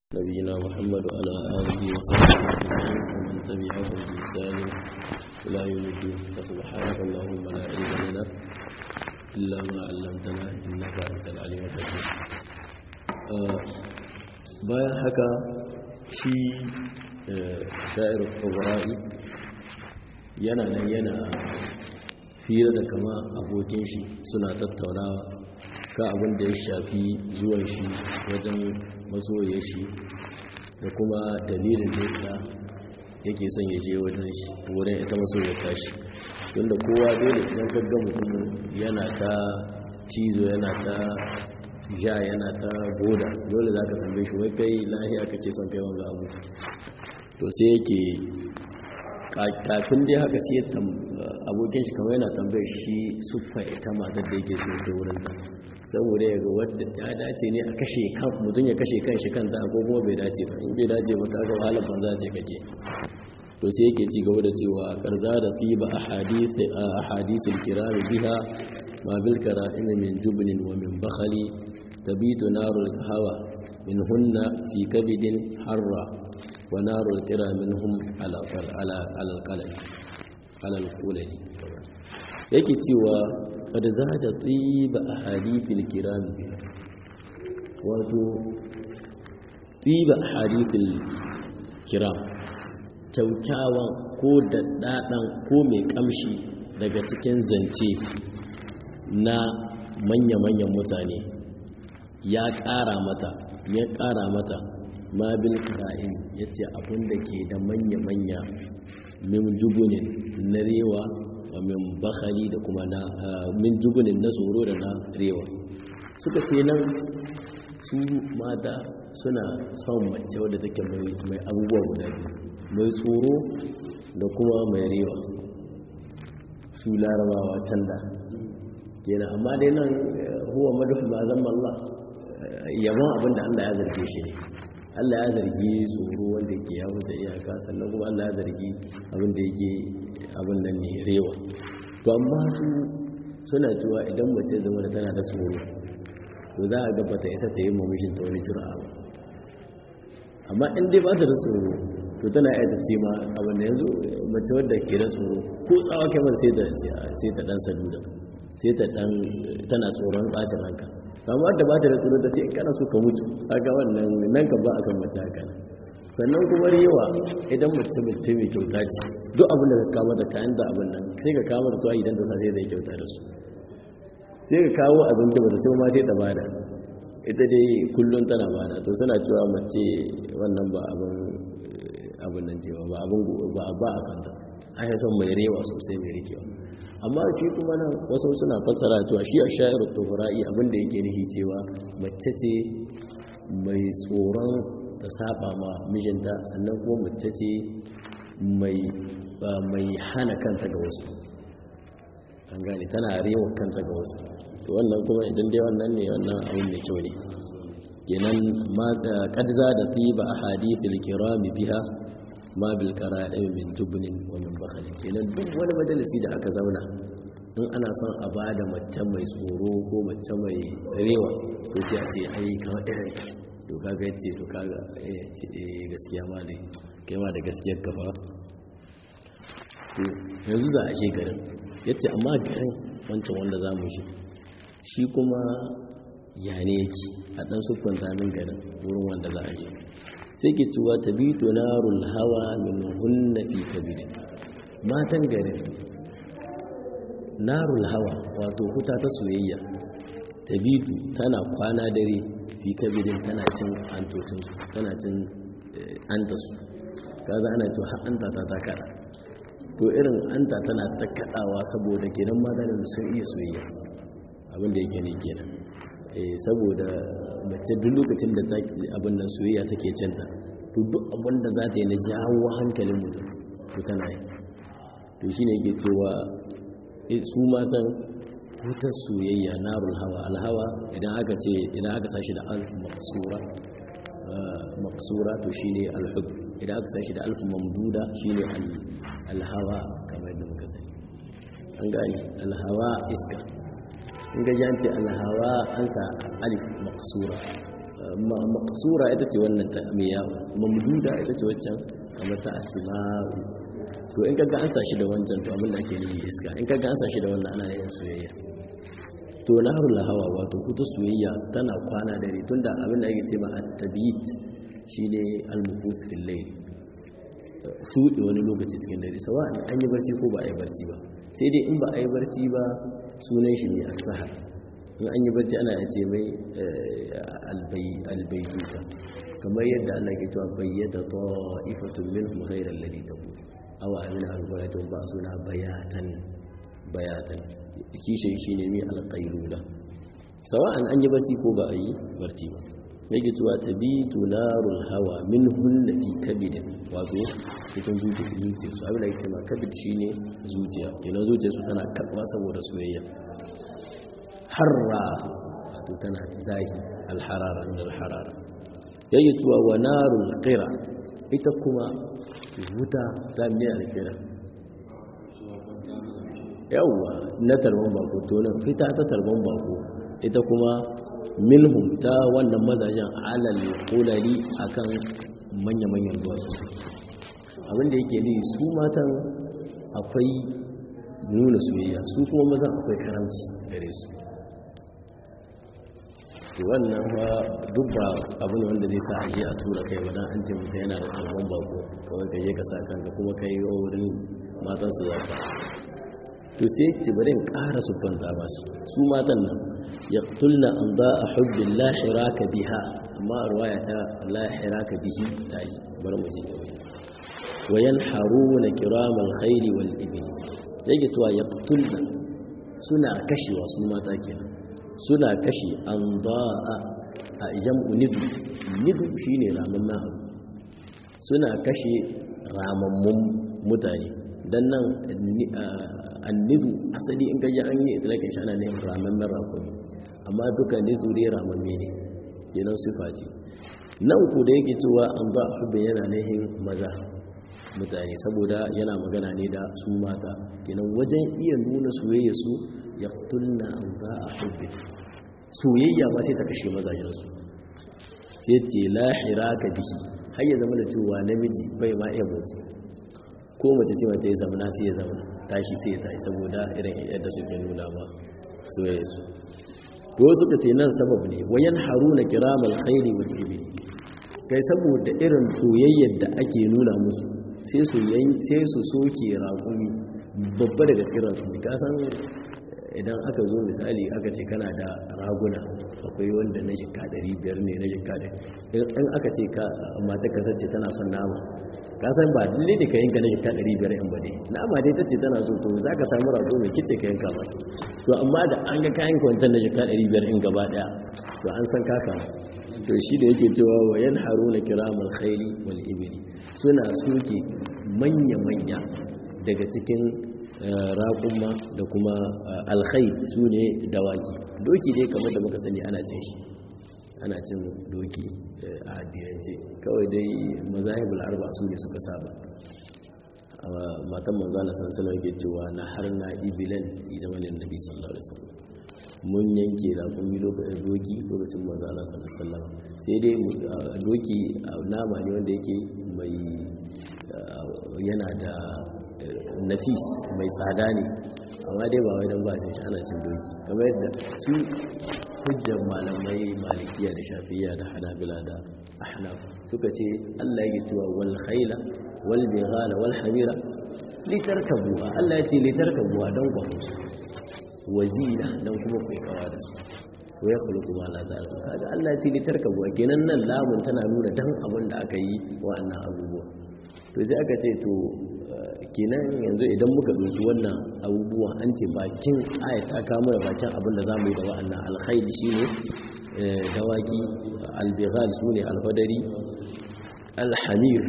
نبينا محمد وعلى آله وصحبه أجمعين ومن تبعهم بإحسان إلى يوم الدين فسبحانك اللهم لا علم لنا إلا ما علمتنا إنك أنت العليم الحكيم bayan haka shi sha'ir tsobra'i yana nan yana fira da kama abokin shi suna tattaunawa ka abin da ya shafi zuwan shi wajen masoya shi da kuma dalilin da yasa yake son ya je wajen shi wurin ita masoya tashi tunda kowa dole idan gagga mutum yana ta cizo yana ta ja yana ta goda dole za ka tambaye shi wai kai lahiya kake son kai wanga abu to sai yake kafin dai haka sai abokin shi kamar yana tambaye shi suffa ita matar da yake so ta wurin ta saboda ya ga wadda ya dace ne a kashe kan mutum ya kashe kan shi kanta ko kuma bai dace ba in bai dace ba kaga wahalar banza ce kake to sai yake ci gaba da cewa karza da tiba ahadith ahadithul kiram biha ma bil kara'im min jubnin wa min bakhali tabitu narul hawa min hunna fi kabidin harra wa narul qira minhum ala ala ala al-qalbi ala al-qulani yake cewa قد زاد طيب أحاديث الكرام wato طيب أحاديث الكرام kyaukyawan ko daddaɗan ko mai ƙamshi daga cikin zance na manya-manyan mutane ya ƙara mata ya ƙara mata mabil ƙara'in ya ce abinda ke da manya-manya min jugunin na rewa wa min bakari da kuma na min jugunin na tsoro da na rewa suka ce nan su mata suna son mace wadda take mai abubuwa guda biyu mai tsoro da kuma mai rewa su larabawa can da kenan amma dai nan huwa madufu ma zan Allah yabon abin da Allah ya zarge shi ne Allah ya zargi tsoro wanda yake ya wuce iyaka sannan kuma Allah ya zargi abin da yake abin nan ne rewa to amma su suna cewa idan mace zama da tana da tsoro to za a gabata isa ta yi mamishin ta wani jura ba amma in dai ba ta da tsoro to tana iya ce ma abin da yanzu mace wadda ke da tsoro ko tsawa kamar sai ta sai ta dan saduda sai ta dan tana tsoron bacin ranka amma da ba ta da tsoro ta ce kana so ka mutu kaga wannan nan ka ba a san mace haka sannan kuma rewa idan mutum mutum mai kyauta ce duk abin da ka kama da kayan da abin nan sai ka kama da tuwa idan ta sa sai zai kyauta da su sai ka kawo abinci ba ta ce ma sai ta bada ita dai kullum tana bada to suna cewa mace wannan ba abin abin nan cewa ba abin ba ba a santa a yi son mai rewa sosai mai rikewa amma shi kuma nan wasu suna fassara cewa shi a shayar tufura'i abin da yake nufi cewa mace ce mai tsoron ta saba ma mijinta sannan kuma mace ce mai hana kanta ga wasu an gane tana rewa kanta ga wasu to wannan kuma idan dai wannan ne wannan abin mai kyau ne kenan ma kadza da tiba ahadithil kirami biha ma bil qara'im min jubnin wa min bakhl kenan duk wani majalisi da aka zauna in ana son a bada mace mai tsoro ko mace mai rewa to sai a ce ai kamar irin to kaga yace to kaga eh gaskiya ma dai kai ma da gaskiyar ka fa to yanzu za a je garin yace amma garin wancan wanda za mu shi shi kuma ya ne yake a dan sukun zamin garin wurin wanda za a je sai ke cewa tabitu narul hawa min hunna fi kabir matan garin narul hawa wato huta ta soyayya tabitu tana kwana dare fi kabirin tana cin antocinsu tana cin antasu kaza ana to har anta ta ta kada to irin anta tana ta kadawa saboda kenan mata da sun iya soyayya abin da yake ne kenan eh saboda mace duk lokacin da abin nan soyayya take cinta to duk abin da za ta yi na jawo hankalin mutum to tana yi to shine yake cewa su matan wutar soyayya narul hawa alhawa idan aka ce idan aka sashi da alf maqsura maqsura to shine alhub idan aka sashi da alf mamduda shine alhawa kamar yadda muka sani an gani alhawa iska in ga janti alhawa an sa alif maqsura maqsura ita ce wannan ta miya mamduda ita ce waccan kamar ta asma'u to in kaga an sa shi da wancan to abin da ake nufi iska in kaga an sa shi da wannan ana yin soyayya to nahrul hawa wato kuta soyayya tana kwana dare tunda abin da ake ce ma at-tabit shine al-muqus fil layl su wani lokaci cikin dare sawa an yi barci ko ba a yi barci ba sai dai in ba a yi barci ba sunan shi ne as-sahar in an yi barci ana ce mai albaituta kamar yadda Allah ke cewa bayyada ta'ifatun minhum ghayra alladhi taqul aw amina al-quratun ba suna bayatan bayatan kishin shine mai alqailula sawa'an an yi barci ko ba a yi barci ba yake cewa tabitu narul hawa minhun fi kabidin wato cikin zuciya zuciya su abin da yake cewa kabid shine zuciya kenan zuciya su tana karba saboda soyayya harra wato tana zahi alharara min alharara yayi tuwa wa narul qira ita kuma wuta ta miya alqira yawa na tarban bako to nan fita ta tarban bako ita kuma minhum ta wannan mazajen alal qulali akan manya-manyan duwatsu abinda yake ne su matan akwai nuna soyayya su kuma mazan akwai karamci gare su to wannan ba duk ba abu ne wanda zai sa a je a tura kai ba dan an ce mutum yana da talban bako kawai ka je ka sa kanka kuma ka yi wurin matan su zaka to sai ce bari in ƙara su banta ba su su matan nan yaqtulna an da a hubbin la hiraka biha amma ruwaya ta la hiraka bihi ta yi bari mu ji wa yanharuna kiramal khairi wal ibil yake to yaqtulna suna kashewa su mata kenan suna kashe an ba'a a jam'u nidu nidu shine ramamman abu suna kashe ramammun mutane dan nan annidu asali in gaji an yi itilakin shi ana ne ramammen rakumi amma duka nidu dai ramamme ne kenan sifa ce nan ku da yake cewa an ba a hubbe yana nihin maza mutane saboda yana magana ne da su mata kenan wajen iya nuna soyayya su ya tulna an za a hubbe soyayya ba sai ta kashe mazajensu sai ce lahira ka bihi har ya zama da cewa namiji bai ma iya motsi ko mace ce mata ya zamana sai ya zamana tashi sai ya tashi saboda irin yadda suke nuna ma soyayya su to suka ce nan sabab ne wayan haruna kiramal khairi wal ibli kai saboda irin soyayyar da ake nuna musu sai su sai su soke raƙumi babba daga cikin raƙumi ka san idan aka zo misali aka ce kana da raguna akwai wanda na jika 500 ne na jika da in aka ce ka mata ka tace tana son nama ka san ba lalle ne ka yanka na jika 500 in ba dai nama dai tace tana so to za ka samu rago mai kice ka yanka ba to amma da an ga kayan kwancan na jika 500 in gaba daya to an san kaka to shi da yake cewa wa yan haruna kiramal khairi wal ibli suna soke manya-manya daga cikin raƙumma da kuma alkhai su ne dawaki doki dai kamar da muka sani ana cin shi ana cin doki a addinance kawai dai mazahibul arba su ne suka saba matan manzana sansanar yake cewa na har na ibilan fi zamanin nabi sallallahu alaihi wasallam mun yanke raƙumi lokacin doki lokacin manzana sallallahu alaihi sai dai doki nama ne wanda yake mai yana da nafis mai tsada ne amma dai ba wai don ba shi ana cin doki kamar yadda su hujjar malamai malikiya da shafiya da hanabila da ahnaf suka ce Allah ya cewa wal khayla wal bighala wal hamira litarkabuha Allah ya ce litarkabuha don ku wazina don kuma ku kawa da su wa ya khuluqu ma la ta'lamu kaga Allah ya ce litarkabuha kenan nan lamun tana nuna dan abin da aka yi wa'annan abubuwa to sai aka ce to kenan yanzu idan muka ɗauki wannan abubuwan an ce bakin aya ta kamo da bakin abin da za mu yi da wa'annan alkhairi shi ne dawaki albighal su ne alfadari alhamir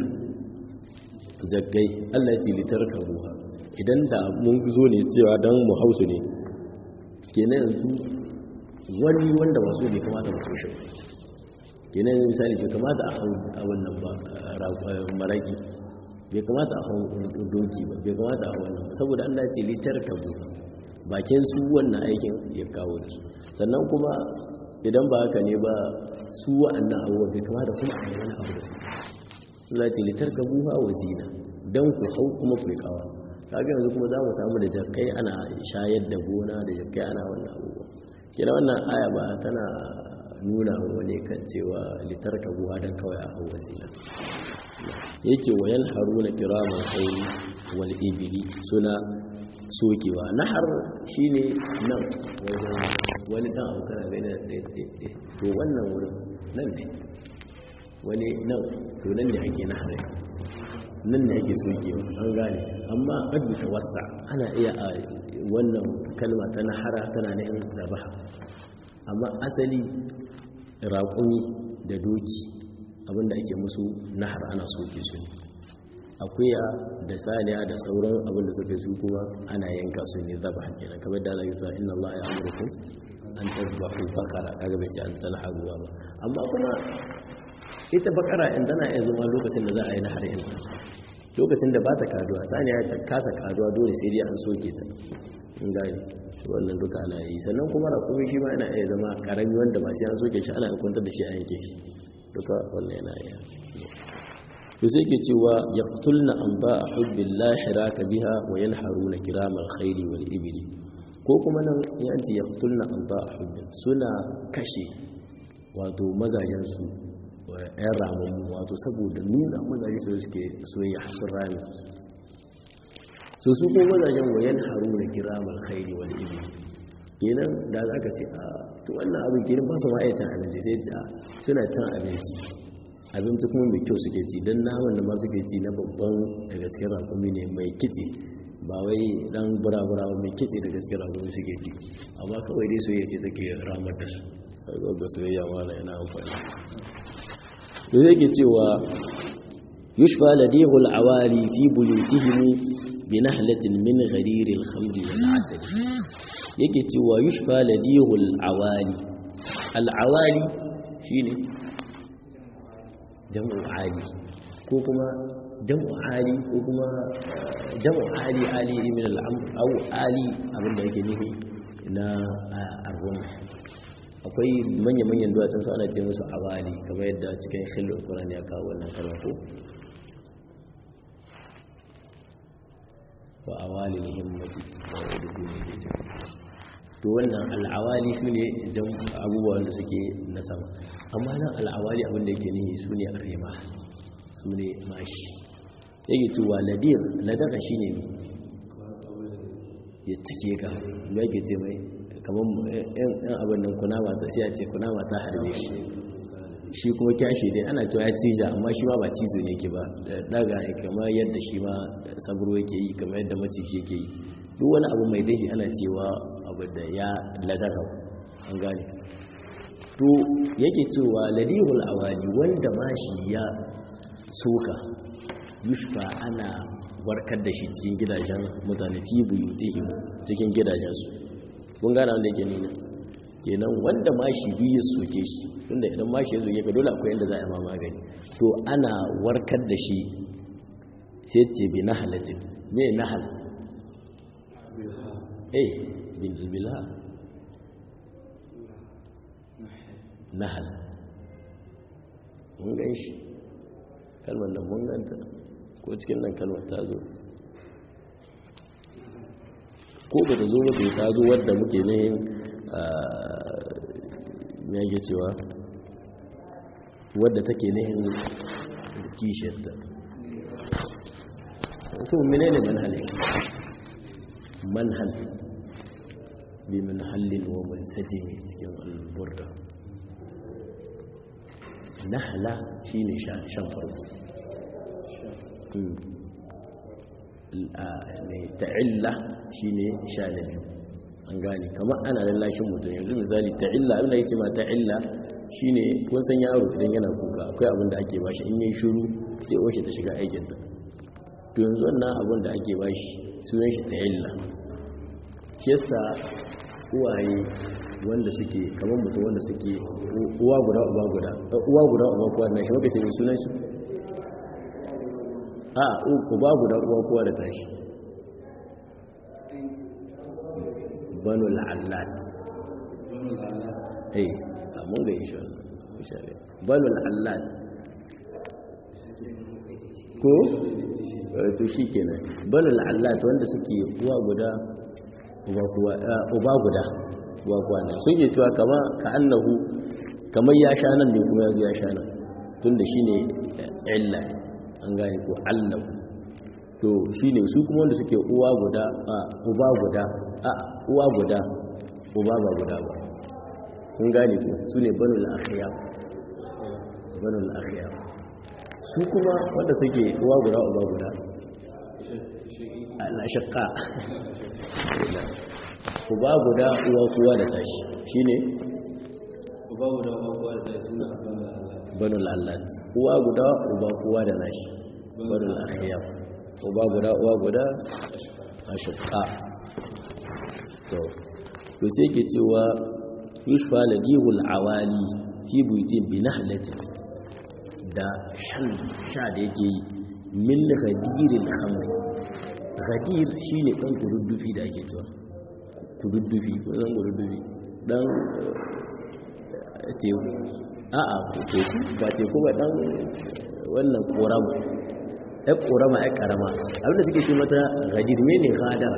jaggai allah ce litar karuwa idan da mun zo ne cewa don mu hausu ne kenan yanzu wani wanda masu bai kamata mu kushe kenan misali bai kamata a hau a wannan ba maraki bai kamata a hau doki ba bai kamata a wannan ba saboda Allah ce litar kabu bakin su wannan aikin ya kawo da su sannan kuma idan ba haka ne ba su wa'annan abubuwa bai kama da kuma a yi wani abu da su za ce litar ka buha wa zina don ku hau kuma ku kawa kaga yanzu kuma za mu samu da jakai ana shayar da gona da jakai ana wannan abubuwa kira wannan aya ba tana nuna wani kan cewa litar ka buha don kawai a hau wa zina yake wayan haruna kiraman kai wal ibili suna sokewa nahar shine nan wani dan abu kana bai da ɗaya to wannan wurin nan ne wani nan to nan ne ake nahar nan ne ake sokewa an gane amma ƙaddu ta wasa ana iya a wannan kalma ta nahara tana nihin zabaha amma asali raƙumi da doki abinda ake musu nahar ana soke su akuya da saniya da sauran abin da suka su kuma ana yanka su ne zaba kenan kamar da Allah ya ce inna Allah ya amurku an tadbahu bakara kaga bai ce an tanharu ba amma kuma ita bakara in tana iya zama lokacin da za a yi nahar in lokacin da ba ta kaduwa saniya ta kasa kaduwa dole sai dai an soke ta in gani wannan duka ana yi sannan kuma rakumi shi ma yana iya zama karami wanda ba sai an soke shi ana kwantar da shi a yanke shi duka wannan yana iya to sai ke cewa ya tulna an ba a hubbin lahira ka biha wa yan haruna kiramar khairi wal ibili ko kuma nan ya ce ya tulna an ba a hubbin suna kashe wato mazajensu yan ramammu wato saboda nuna mazaje su suke soyayya sun rami so su ko mazajen wa yan haruna kiramar khairi wal ibili kenan da za ka ce a to wannan abin kenan ba su ma'aikatan abinci sai ta suna cin abinci abinci kuma mai kyau suke ci don naman da ma suke ci na babban daga cikin rakumi ne mai kitse ba wai dan burabura mai kitse daga cikin rakumi suke ci amma kawai dai soyayya ce take ramar da su ga soyayya wala yana amfani da yake cewa yushfa ladihu al-awali fi buyutihim bi nahlatin min gharir al-khamr wal asal yake cewa yushfa ladihu al-awali al-awali shine jam'u ali ko kuma jam'u ali ko kuma jam'u ali ali min al-amr aw ali abinda yake nufi na arrum akwai manya-manyan duwatsun su ana ce musu awali kamar yadda cikin khilul qur'an ya kawo wannan kalma ko wa awali himmati wa udubi ne to wannan al'awali su ne abubuwan da suke na sama amma nan al'awali abinda yake nihi su ne arima su ne mashi yake cewa ladir ladaka shi ne ya cike ka ya ke ce mai kamar yan abin nan kunama ta sai a ce kunama ta harbe shi shi kuma kyashi dai ana cewa ya cija amma shi ma ba cizo ne ke ba daga kamar yadda shi ma saburo yake yi kamar yadda maciji yake yi duk wani abu mai dahi ana cewa abu da ya ladaka an gane to yake cewa ladihul awali wanda ma shi ya soka yushfa ana warkar da shi cikin gidajen mutane fi buyutihim cikin gidajensu kun gane wanda yake nuna kenan wanda ma shi biyu soke shi tunda idan ma shi ya zoge ka dole akwai yadda za a ma magani to ana warkar da shi sai ce bi nahalatin me nahal eh bin bilha nahal mun gan shi kalmar nan mun ganta ko cikin nan kalmar ta zo ko ba ta zo ba ta zo wadda muke ne ya ke cewa wadda take nihin kishiyarta to mene ne manhal manhal bi manhalin wa man sajimi cikin alburda nahala shine shan farko ta'illa shine sha na biyu an gane kamar ana lallashin mutum yanzu misali ta'illa abin da yake ma ta'illa shine kun san yaro idan yana kuka akwai abin da ake bashi in yayi shiru sai wace ta shiga aikin ta to yanzu wannan abin da ake bashi sunan shi ta'illa shi yasa uwaye wanda suke kamar mutum wanda suke uwa guda uba guda uwa guda uba kuwa na shi wakace mai sunan shi a uba guda uwa kuwa da tashi banu al'allat eh mun ga insha Allah insha Allah banul allat ko to shikenan banul allat wanda suke uwa guda uba kuwa uba guda uba kuwa ne sun yi cewa kama ka annahu kamar ya sha nan ne kuma ya zo ya sha nan tunda shine illa an gane ko allahu to shine su kuma wanda suke uwa guda a uba guda a uwa guda uba ba guda ba kun gane ko su ne banul akhyar banul akhyar su kuma wanda suke uwa guda uba guda ala shaqqa uba guda uwa kuwa da tashi shine uba guda uwa kuwa da tashi suna banul allat uwa guda uba kuwa da nashi banul akhyar uba guda uwa guda ashqa to to sai ke cewa yushfa ladihul awali fi buyutin bi nahlatin da shan sha da yake yi min ghadiril khamr ghadir shine dan kududdufi da ake cewa kududdufi ko dan kududdufi dan teku a'a teku ba teku ba dan wannan korama ai korama ai karama abinda suke ce mata ghadir mene ghadara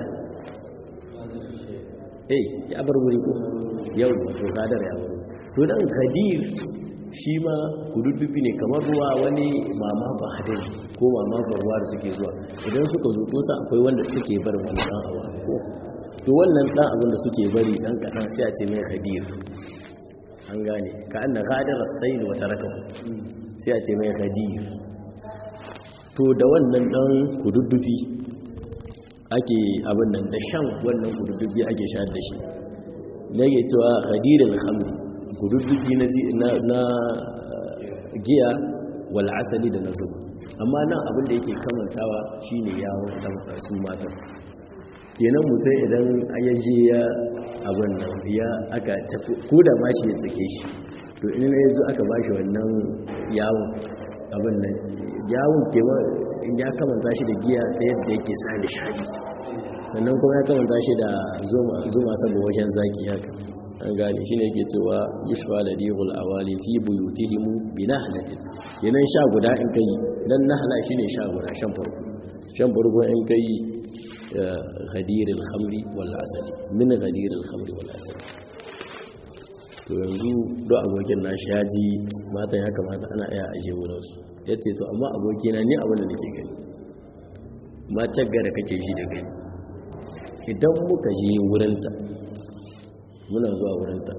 eh ya bar wuri ko yau wato gadar ya bar to dan ghadir shi ma kududdufi ne kamar ruwa wani mama ba hadin ko mama ba ruwa da suke zuwa idan suka zo to sa akwai wanda suke bar wani dan awa ko to wannan dan abin da suke bari dan kadan sai a ce mai ghadir an gane ka anna ghadar as-sayl wa tarakahu sai a ce mai ghadir to da wannan dan kududdufi ake abin nan da shan wannan kududdufi ake sha da shi ne ke cewa ghadirul khamr kududdufi na na giya wal asali da nasu amma nan abin da yake kamantawa shine yawon dan su matan kenan mutum idan ayyaje ya abin nan ya aka tafi ko da ma shi ya tsake shi to in ya zo aka bashi wannan yawon abin nan yawon kewa in ya kamanta shi da giya ta yadda yake sa nishadi sannan kuma ya kamanta shi da zuma saboda wajen zaki haka an gane shi ne yake cewa yushfa ladihul awali fi buyutihimu bi nahlatin yanan sha guda in kai dan nahla shine sha guda shan farko shan farko in kai ghadiril khamri wal asali min ghadiril khamri wal asali to yanzu do abokin na shaji matan ya kamata ana iya aje wurin su yace to amma abokina ni abin da nake gani matar gara kake shi da gani idan muka je wurinta muna zuwa wurinta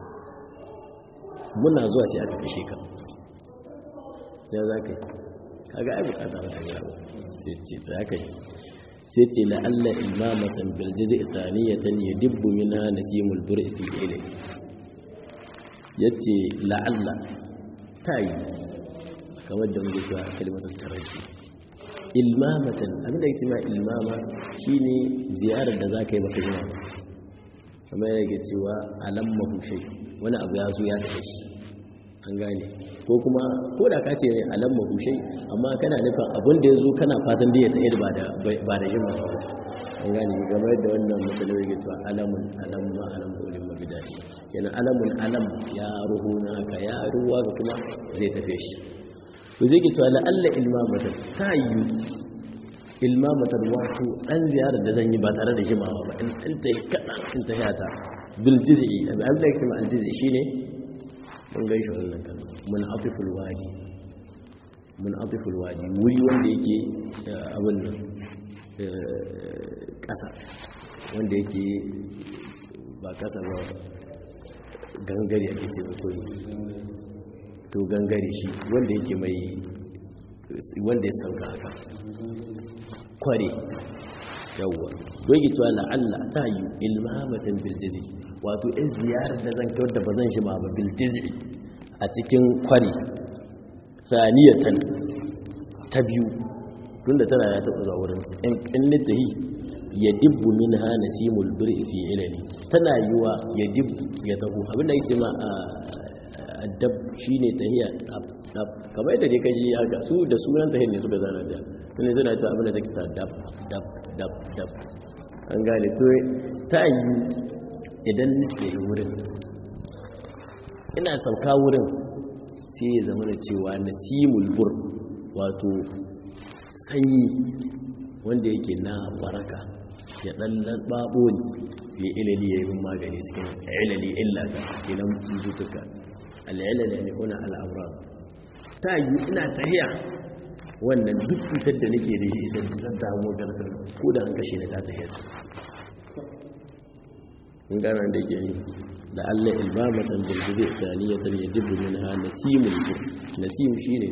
muna zuwa sai aka kashe ka ya za ka yi kaga ai bukata ba ta gyara sai ce ta ka yi sai ce la'alla imamatan biljizi tsaniyatan ya dibbu mina nasimul bur'i fi ilmi yace la'alla ta yi kamar da muke cewa kalmatar taraji ilmamatan abin da yake cewa ilmama shine ziyarar da zaka yi baka jima kamar yake cewa alammahu shay wani abu ya zo ya tafi shi an gane ko kuma ko da ka ce alammahu shay amma kana nufin abin da ya zo kana fatan da ya tafi ba da ba da jima ba an gane kamar yadda wannan musulmi yake cewa alamun alamma alam ulil mabidai kenan alamun alam ya ruhu na haka ya ruwa ga kuma zai tafe shi to zai ke cewa la'alla ilmamatar ta yi ilmamatar wato ɗan ziyarar da zan yi ba tare da jimawa ba in ta yi kaɗan in ta yata biljizi abin da ya kuma aljizi shi ne mun gan shi wannan kan mun atiful waji mun atiful waji wuri wanda yake abin nan ƙasa wanda yake ba ƙasa ba gangare ake ce bakwai to gangare shi wanda yake mai wanda ya sauka haka kware yawwa dogi tuwa la'alla ta yi ilmamatan biljizi wato in ziyarar da zan kyauta ba zan shi ma ba biljizi a cikin kware saniyatan ta biyu tunda tana ya taɓa zuwa wurin in littahi ya dibbu min ha nasimul bir'i fi ilani tana yiwa ya dibbu ya taho abinda yake ma a dab shine tahiya dab kamar yadda dai kaji haka su da sunan tahiyar ne suka zana da tunda suna ta abinda take ta dab dab dab dab an gane to ta yi idan nake yi wurin ina sauka wurin sai ya zama da cewa nasimul bur wato sanyi wanda yake na waraka ya dan lababo ne ya ilali ya yi magani cikin ilali illa ta ilan cututtuka al'ilali ne kuna al'amura ta yi ina tahiya wannan duk cutar da nake da shi idan zan damu garsar ko da an kashe na ta tahiya in gana da ke yi da allah ilmamatan bilgize tsaniyatan ya dubu min ha nasimul nasim shi ne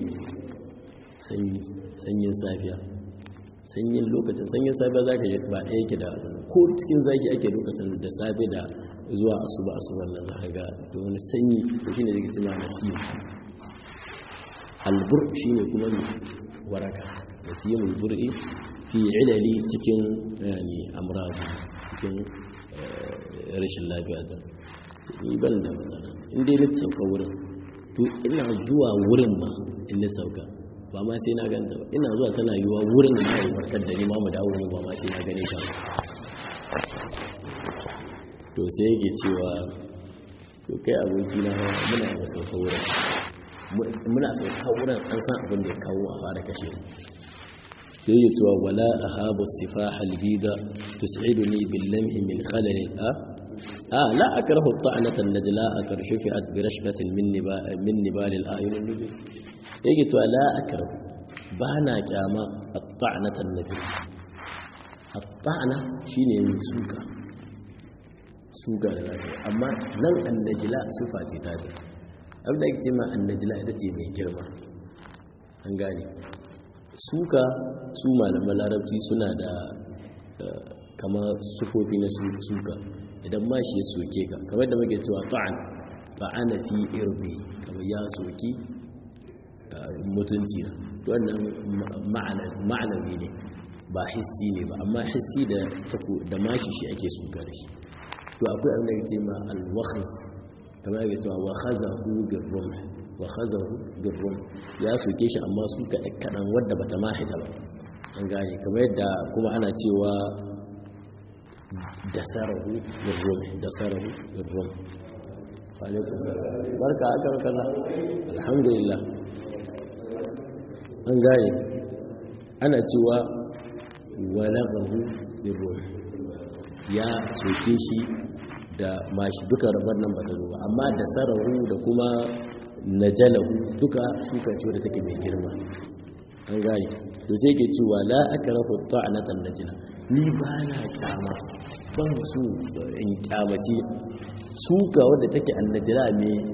sanyin safiya sanyin lokacin sanyin safiya za ka yi ba ɗaya yake da ko cikin zaki ake lokacin da safe da zuwa asuba asuban nan za ga da wani sanyi da shi ne zai cima nasim albur shi ne kuma ne waraka nasimul bur'i fi ilali cikin yani amrazi cikin rashin lafiya da ni ban da matsala inda ya sauka wurin to ina zuwa wurin ma in na sauka ba ma sai na ganta ba ina zuwa tana yiwa wurin da ya warkar da ni ma mu dawo ba ma sai na gane ta to sai yake cewa to kai aboki na muna da sauka wurin muna sauka wurin an san abin da ya kawo a fara kashe sai yi cewa wala ahabu sifaha albida tus'iduni bil lamhi min khalal a آه لا أكره الطعنة النجلاء كرشفعت برشفة من نبال, من نبال الآيون النجم يجي لا أكره بانا كاما الطعنة النجلاء الطعنة شيني من سوكا سوكا لذلك أما لن النجلاء سفا تتاتي أبدا اجتماع النجلاء التي من جرمة أنغاني suka su malaman larabci suna da kama sufofi na suka idan ma shi ya soke ka kamar da muke cewa ta'an ta'ana fi irbi kamar ya soki mutunci na wannan ma'anawi ne ba hissi ne ba amma hissi da da mashi shi ake suka da shi to akwai abin da yake ma al-wakhz kamar yake cewa wa khazahu birrum wa khazahu birrum ya soke shi amma suka kadan wadda bata ma hita ba an gane kamar yadda kuma ana cewa dasarahu birrum dasarahu birrum alaikun salam barka aka kaza alhamdulillah an gane ana cewa walaqahu birrum ya soke shi da mashi duka rabar nan bata zo ba amma dasarahu da kuma najalahu duka shuka ce wadda take mai girma an gane to sai ke cewa la akrahu ta'natan najla ni ba na kyama ban su in kyamaci suka wadda take annajira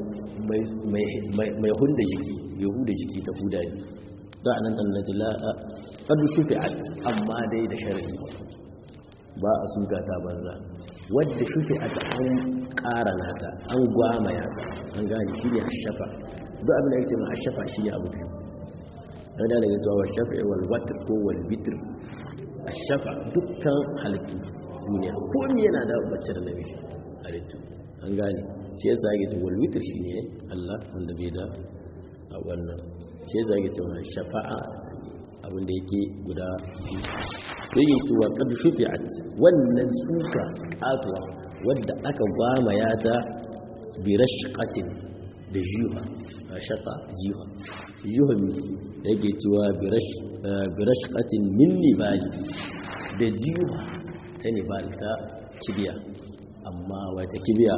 mai hunda jiki mai huda jiki ta huda ne da anan annajila kadu shufi'at amma dai da sharadi ba a suka ta banza wadda shufi'at an ƙara nata an gwamaya ta an gane shi ne hashafa duk abin da yake ma hashafa shi ne abu biyu yana daga zuwa wa shafi'i wal watr ko wal bitr hashafa dukkan halittu duniya ko me yana da bacci da namiji halittu an gane shi yasa yake ta wal witr shine Allah wanda bai da a wannan shi yasa yake ta shafa'a abin da yake guda biyu yake cewa kad shufi'at wannan suka katuwa wadda aka gwamaya ta bi rashqatin da jiha shaqa jiha jiha yake cewa bi rashqatin min nibali da jiha ta nibal ta kibiya amma wata kibiya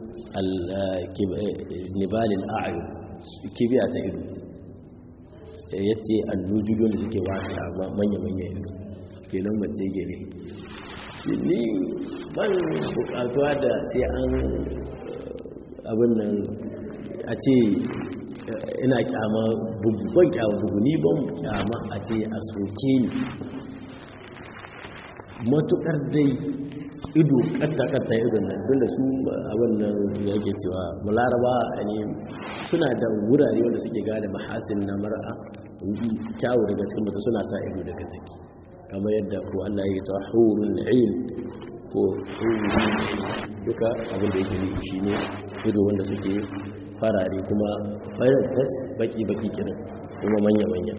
nibalin a'ayu kibiya ta ido ya ce allujudu da suke wasu a manya-manya ido kenan mace gere ni ban bukatuwa da sai an abin nan a ce ina kyama bugu ban kyama bugu ni ban kyama a ce a soke ni matukar dai ido katta-katta irin nan don da su abin nan ya ke cewa mularaba ne suna da wurare wanda suke gada mahasin na mar'a kyawu daga cikin mutu suna sa ido daga ciki kamar yadda ko Allah ya ta hurun ain ko duka abin da yake nufi shi ne ido wanda suke farare kuma farin tas baki-baki kiran kuma manya-manya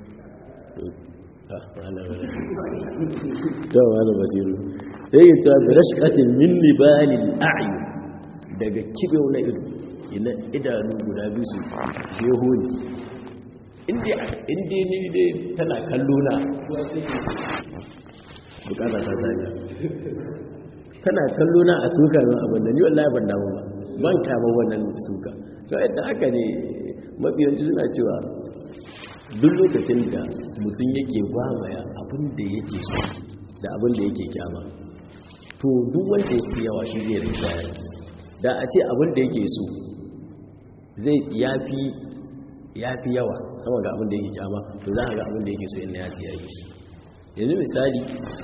ta wani basiru sai yi ta bi rashkatin min libalin a'ayu daga kibewa na ido ina idanu guda biyu su jeho ne inda ni dai tana kallo na bukata ta sanya tana kallo na a suka zan abin da ni wallahi ban damu ba ban kama wannan suka to yadda haka ne mafiyanci suna cewa duk lokacin da mutum yake gwamaya abin da yake so da abin da yake kyama to duk wanda ya fi yawa shi zai rinjaya da a ce abin da yake so zai ya fi yawa sama ga abin da yake kyama to za a ga abin da yake so yana ya ce ya yi shi yanzu misali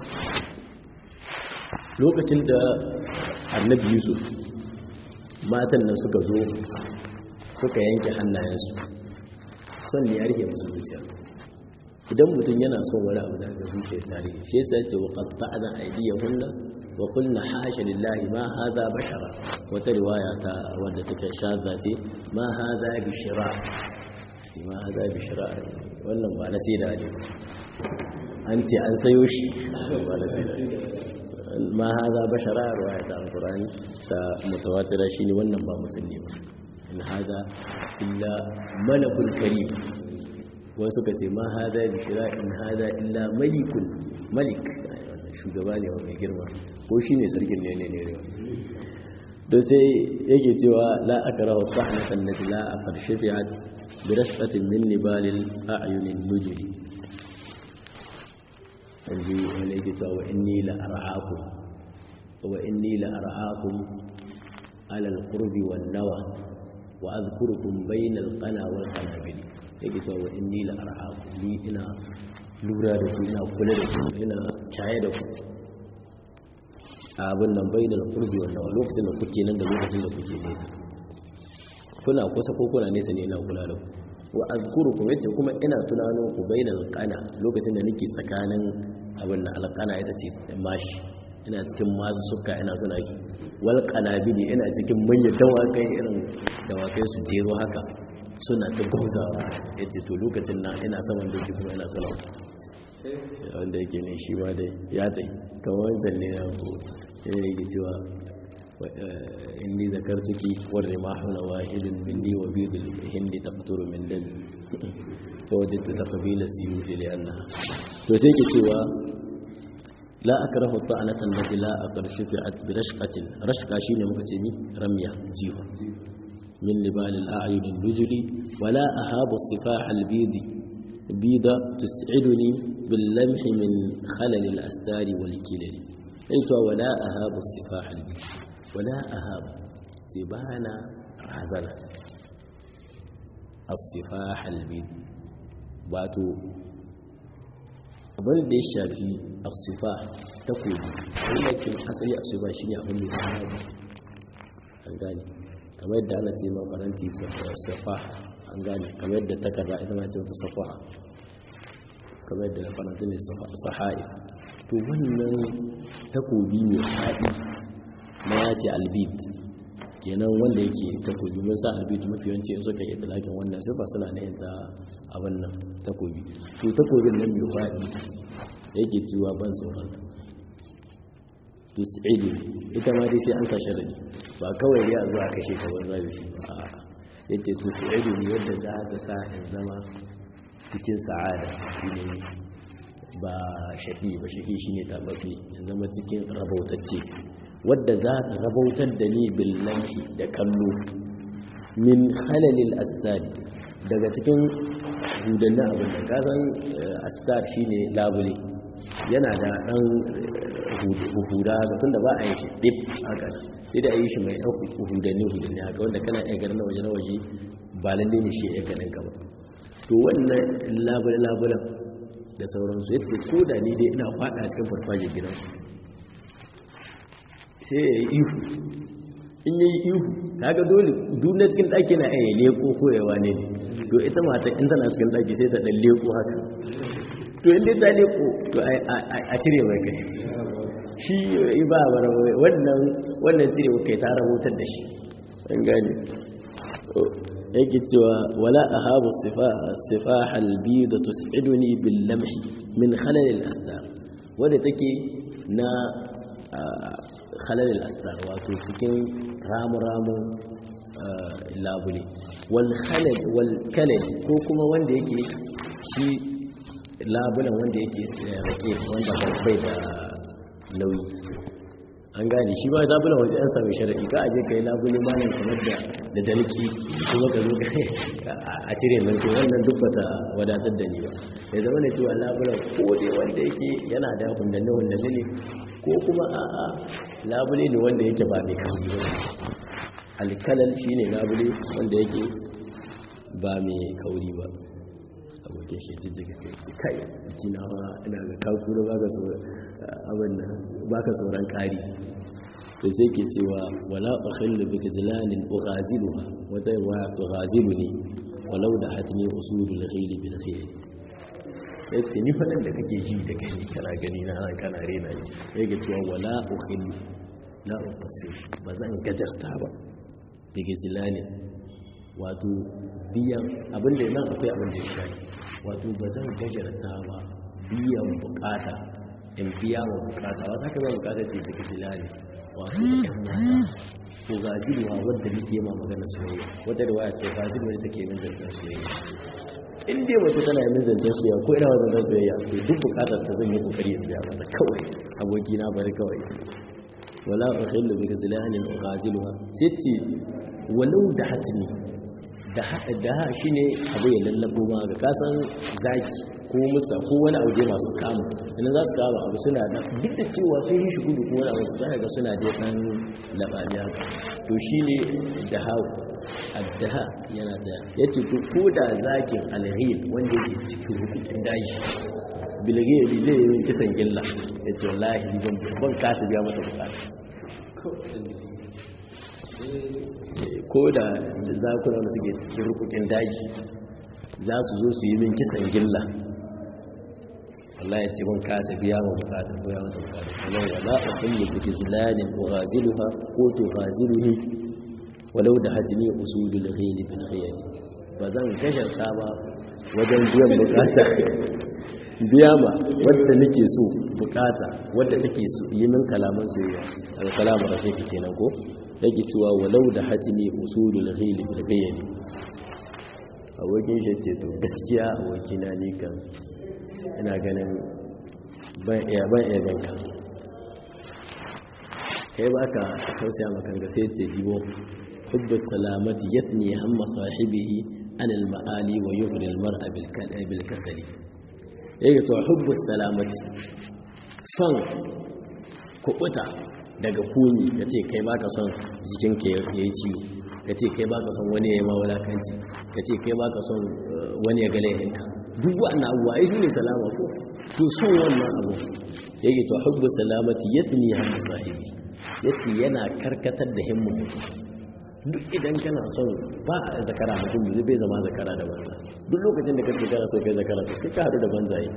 lokacin da annabi yusuf matan nan suka zo suka yanke hannayensu son ne ya rike musu zuciya idan mutum yana son wani abu daga zuciyar tarihi shi yasa ce wa qatta'na aydiyahunna wa qulna hasha lillahi ma hadha bashara wata riwaya ta wadda take shadda ce ma hadha bishra ma hadha bishra wannan ba na sai da ne an ce an sayo shi ba na sai da ma haza bashara ruwaya ta alkurani ta mutawatira shine wannan ba mutum ne ba in haza illa malakul karim wani suka ce ma haza bishira in haza illa malikun malik shugaba ne wa mai girma ko shi ne sarkin ne ne ne ne don sai yake cewa la aka rahu sa'ana sannati la a farshe fi'at bi rashqatin min nibalil a'yunin nujri yanzu wani yake cewa wa inni la ar'akum wa inni la ar'akum ala al-qurbi wan nawa wa adhkurukum bayna al-qana wal qanabil yake cewa wa inni la ar'akum ni ina lura da ku ina kula da ku ina caye da ku abin nan bayna al-qurbi wan nawa lokacin da kuke nan da lokacin da kuke nesa kuna kusa ko kuna nesa ne ina kula da ku wa azkurukum yace kuma ina tunanin ku bainal qana lokacin da nake tsakanin abin nan alqana ita ce mashi ina cikin masu suka ina tuna ki wal qanabili ina cikin manyan dawakai irin dawakai su jero haka suna ta gauzawa yace to lokacin na ina saman doki kuma ina tuna wanda yake ne shi ma dai ya dai kamar wancan ne na ko yake cewa إني ذكرتك والرماح نواهل مني وبيض الهند تقطر من دم فوجدت تقبيل السيوف لأنها وتيجي سوى لا أكره الطعنة التي لا أقر شفعت برشقة رشقة شين مكتمي رمية جيوة من لبال الأعين النجل ولا أهاب الصفاح البيض بيض تسعدني باللمح من خلل الأستار والكلل أيت ولا أهاب الصفاح البيض wala ahab sai ba na razana as-sifah al-bid wato abin da ya shafi as-sifah ta koyi wanda ke asali as-sifah shine abin da ya samu an gane kamar yadda ana ce ma faranti safah an gane kamar yadda takarda ita ma ce wata safaha kamar yadda faranti ne sahai to wannan takobi mai haɗi na ya ce albid kenan wanda yake takobi mun sa albid mafi yawanci in suka yi talakin wannan sifa suna na yadda abin nan takobi to takobin nan mai faɗi yake cewa ban tsoron to sa'idu ita ma dai sai an sa sharadi ba kawai ya zuwa kashe ka ban zabi shi ba yace to sa'idu ne yadda za ta sa in zama cikin sa'ada shine ba shaƙi ba shaƙi shine tabbafi in zama cikin rabautacce wadda za ta rabautar da ni billahi da kallo min halalil astar daga cikin hudannin abin da kasan astar shine labule yana da ɗan huda ga tun da ba a yi shi dip haka sai da a yi shi mai ɗan hudanni hudanni haka wanda kana iya ganin na waje na waje ba lalle ne shi ya ganin ka ba to wannan labule-labulen da sauransu yadda ko da ni dai ina faɗa cikin farfajin gidansu sai ya yi ihu in yi ihu kaga dole duna cikin ɗaki na ya leko koyawa ne to ita mata in tana cikin ɗaki sai ta ɗan leko haka to inda ta leko to a cire mai kai shi yi ba wannan wannan cire kai ta rahotar da shi an gane yake cewa wala ahabu sifaha albida tus'iduni bil lamhi min khalal al astar wadda take na khalal al astar wato cikin ramu-ramu labule wal khalad wal kalad ko kuma wanda yake shi labulan wanda yake rake wanda bai da nauyi an gane shi ba labulan wasu yan sami sharaɗi ka aje ka yi labule malam kamar da da dalki kuma ka zo a cire nan to wannan duk bata wadatar da ni ba ya zama da cewa labulan ko dai wanda yake yana da hundanne hundanne ne ko kuma a'a labule ne wanda yake ba mai kauri ba alkalal shine labule wanda yake ba mai kauri ba abokin shi jijjiga kai ce kai jina ma ina ga kaku da baka sauran abin nan baka sauran kari to sai ke cewa wala ukhillu bi gizlanin ughaziluha wata riwaya tughaziluni walau da hatni usulul khayl bil khayl yace ni fadan da kake ji da kai kana gani na ran kana rena ni sai ke cewa wala ukhillu la ufassir ba zan gajarta ba bi gizlanin wato biyan abinda nan akwai abin da ya shafi wato ba zan gajarta ba biyan bukata in biya wa bukata wata ka ba bukata ce ta kajila ne wato ɗan mata ko gajiruwa wadda nake ma magana soyayya wadda da waya ce gajiruwa da take min zancen soyayya in dai mace tana min zancen soyayya ko ina zancen soyayya to duk bukatar ta zan yi kokari in biya mata kawai aboki na bari kawai wala ukhillu bi gazlanin ghaziluha sitti walau da hatni da shi ne abu ya lallabo ma ga kasan zaki ko musa ko wani auje masu kama idan za su kama abu suna da duk da cewa sun yi shi gudu ko wani abu za ga suna da ɗan laɓaɓi haka to shi ne da hau addaha yana da ya ce to ko da zakin alhil wanda yake cikin hukukin daji bilgeri zai yi kisan gilla ya ce wallahi ban kasa biya mata bukata ko da zakuna da suke cikin rukukin daji za su zo su yi min kisan gilla Allah ya ce ban kasa biya wa bukata ko ya mata bukata kuma wala a kullu bi gizlanin ughaziluha ko to ghaziluhi walau da hajni usulul ghayl bil khayl ba zan gasharta ba wajen biyan bukata biya ma wadda nake so bukata wadda take so yi min kalaman soyayya al-kalamu rafiqi kenan ko yake cewa walau da hajji usulul ghili bil bayani abokin shi ce to gaskiya abokina ni kan ina ganin ban iya ban iya ganka kai baka tausaya maka ga sai ce jibo hubbu salamati yatni hamma sahibihi an al ma'ali wa yughri al mar'a bil kalbi bil kasali yake to hubbu salamati son kubuta daga kuni ya ce kai baka son jikinka ya yi ciwo ka ce kai baka son wani ya yi mawalakanci ka ce kai baka son wani ya gale yanka duk wannan abuwa ya shi ne salama ko to son wannan abu ya to hubbu salamati yadda ya hamma sahibi yadda yana karkatar da himmu duk idan kana son ba a zakara mutum zai bai zama zakara da banza duk lokacin da kace kana so kai zakara to sai ka haɗu da banzaye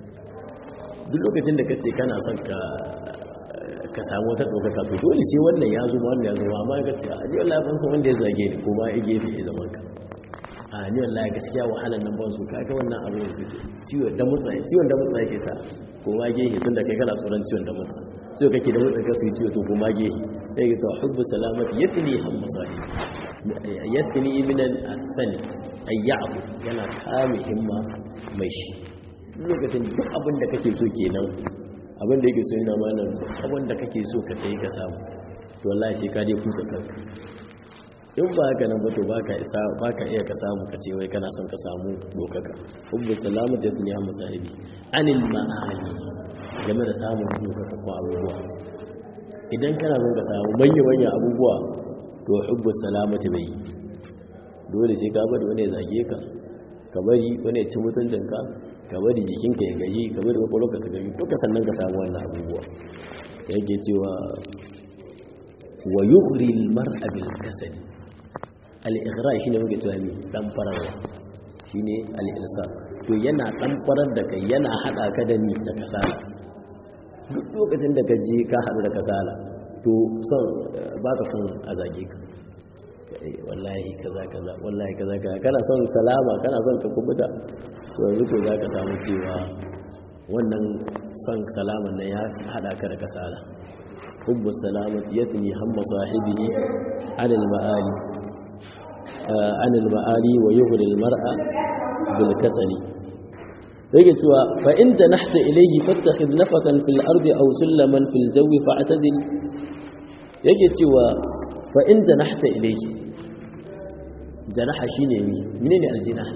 duk lokacin da kace kana son ka ka samu wata ɗaukaka to dole sai wannan ya zuma wannan ya zuma amma ka ce a ni wallahi ban san wanda ya zage ni ko ma ya gefe ya zaman ka a ni wallahi gaskiya wahalar nan ban su kaga wannan abu ne ciwon da mutsa ciwon da mutsa yake sa ko ma gefe tunda kai kana tsoron ciwon da mutsa ciwo kake da mutsa ka su yi ciwo to ko ma gefe sai ga to hubbu salamati yatni ham masahi yatni min al-sani ayyatu yana kame himma mai shi lokacin duk abin da kake so kenan abinda yake so yana mana abinda kake so ka kai ka samu to wallahi sai ka je kuta kanka in ba haka nan ba to baka isa baka iya ka samu ka ce wai kana son ka samu dokaka hubbu salamatu ya dunya masahibi anil ma'ali game da samun dokaka ko abubuwa idan kana son ka samu manya manya abubuwa to hubbu salamatu bai dole sai ka bari wani ya zage ka ka bari wani ya ci mutuncinka ka bari jikinka ya gaji ka bari kwakwalwarka ta gaji duka sannan ka samu wannan abubuwa yake cewa wa yughri al-mar'a bil kasali al-ighra shine muke cewa ne dan fararwa shine al-ilsa to yana dan farar da kai yana hada ka da ni da kasala duk lokacin da ka je ka hadu da kasala to son baka son a zage ka wallahi kaza kaza wallahi kaza kaza kana son salama kana son ka kubuta to yanzu ko za ka samu cewa wannan son salaman nan ya hada ka da kasala hubbu salamati yatni hamma sahibihi ala al-ma'ali anil ma'ali wa yughri al mar'a bil kasali yake cewa fa in janahta ilayhi fattakhidh nafakan fil ardi aw sulaman fil jawi fa'tazil yake cewa fa in janahta ilayhi janaha shine mi menene aljinah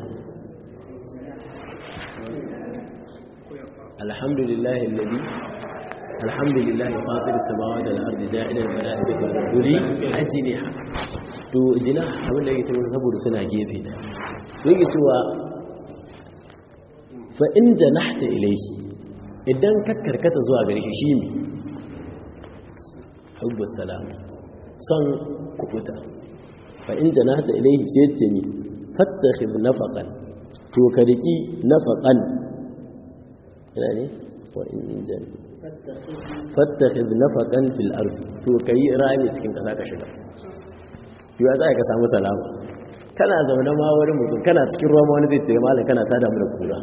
alhamdulillahi alladhi alhamdulillahi fatir samawati wal ardi ja'ila al malaikati uli ajniha to jinah abin da yake cewa saboda suna gefe da yake cewa fa in janahta ilayhi idan ka karkata zuwa gare shi shi ne hubbus salam son kubuta fa in janahta ilayhi sai ce ni fattakhid nafaqan to ka riki nafaqan ina ne wa in jan fattakhid nafaqan fil ard to kai rami cikin kasa ka shiga yau za ka samu salama kana zaune ma wani mutum kana cikin ruwa ma wani zai ce malam kana tada mu da kura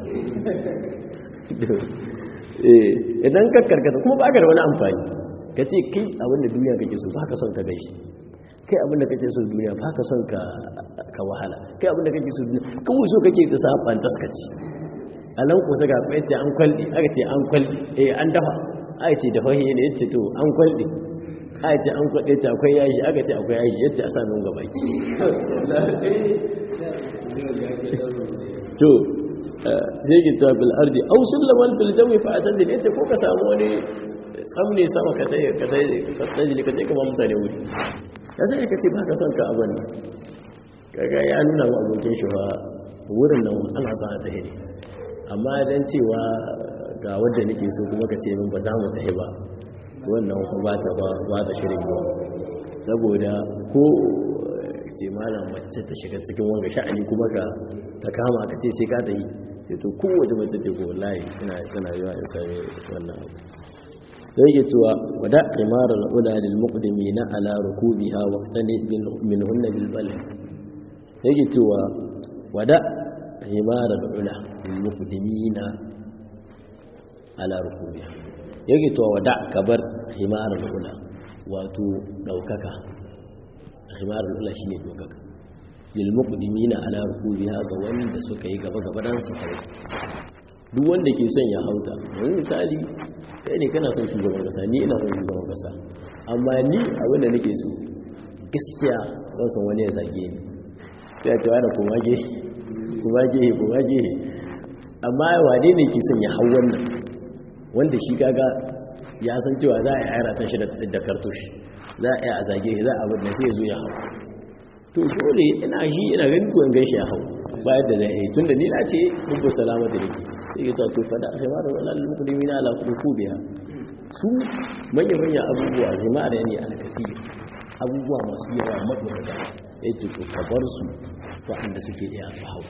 idan ka karkata kuma ba ka da wani amfani ka ce kai abinda duniya kake so ba ka son ka gaishe kai abinda kake so duniya ba ka son ka wahala kai abinda kake so duniya kawai so kake ta saban taskaci a nan kusa ga kwaye ce an kwalli aka ce an kwalli eh an dafa aka ce dafa ne ya ce to an kwalli aka ce an kwaɗe ta akwai yashi aka ce akwai yashi yadda a sami gaba ki to zai gita bil ardi au sullaman bil jawi fa atadil yace ko ka samu wani tsamne sama ka tayi ka tayi ka tayi ka tayi kamar mutane wuri ya zai ka ce ba ka son ka abin kaga ya nuna wa abokin shi ba wurin nan ana son a tahi ne amma dan cewa ga wanda nake so kuma ka ce min ba za mu tahi ba wannan ba ta ba ta shirin yau saboda ko ce malam mace ta shiga cikin wanga sha'ani kuma ka ta kama ka ce sai ka ta yi sai to kowace mace ce ko wallahi ina tana yawa in sami wannan abu sai yake cewa wada qimar al-ula lil muqdimina ala rukubiha wa qtani min hunna bil balad yake cewa wada qimar al-ula lil muqdimina ala rukubiha yake to wada kabar himarul ula wato daukaka himarul ula shine daukaka lil muqdimina ala rukubiha ga wanda suka yi gaba gaba dan su hawo duk wanda ke son ya hauta yanzu misali kai ne kana son shugaban kasa ni ina son shugaban kasa amma ni abin da nake so gaskiya ban son wani ya zage ni sai a ce wani kuma ge kuma ge kuma ge amma wane ne ke son ya hau wannan wanda shi kaga ya san cewa za a yi airatan shi da kartushi za a yi a zage za a wadda sai ya zo ya hau to dole ina shi ina gani ko in gaishe ya hau bayan da zai yi tun da ni na ce hubbu salama da nake sai ya to fada a shema da wani mukulmi na ala kudu biya su manya manya abubuwa jama'a da ne alkafi abubuwa masu yawa maɗaukaka ya ce to ka bar su waɗanda suke iya su hau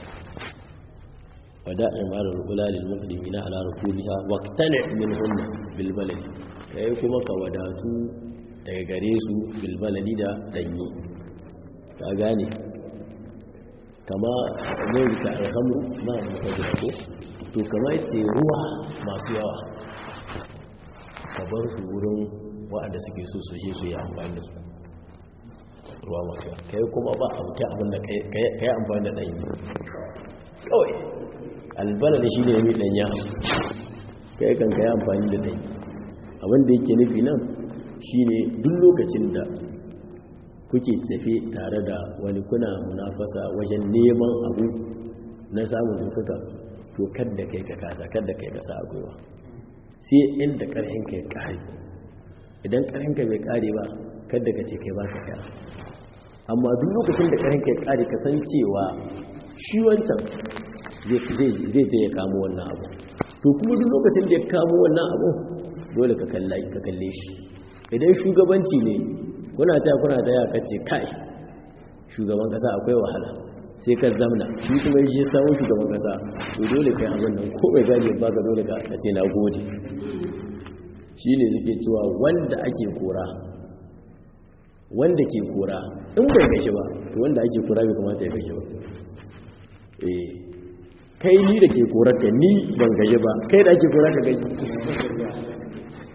ودائم على الأولى للمقدمين على ركوبها واقتنع منهن بالبلد yayi kuma ka wadatu daga gare su bilbaladi da danyi ka gane kama mai ta alhamru ma mutaji ko to kama yace ruwa masu yawa ka bar su wurin waɗanda suke so su je su yi amfani da su ruwa masu yawa kai kuma ba abu ta abin da ka yi amfani da danyi kawai albala da shi ne ya miɗan ya kai kan ka yi amfani da ɗai abinda yake nufi nan shi ne duk lokacin da kuke tafe tare da wani kuna munafasa wajen neman abu na samun ɗaukaka to kadda kai ka kasa kadda kai ka sa a gwiwa sai inda ƙarhin ka ya ƙare idan ƙarhin ka bai ƙare ba kadda ka ce kai ba ka sha amma duk lokacin da ƙarhin ka ya ƙare ka san cewa shi wancan zai ta ya kamo wannan abu to kuma duk lokacin da ya kamo wannan abu dole ka kalle shi idan shugabanci ne kuna ta kuna ta ya kace kai shugaban kasa akwai wahala sai ka zamna shi kuma yi samun shugaban kasa to dole kai abin nan ko bai gani ba ka dole ka ce na gode shi ne suke cewa wanda ake kora wanda ke kora in bai gashi ba to wanda ake kora bai kamata ya gashi ba eh kai ni da ke korarka ni ban gaji ba kai da ake korarka gaji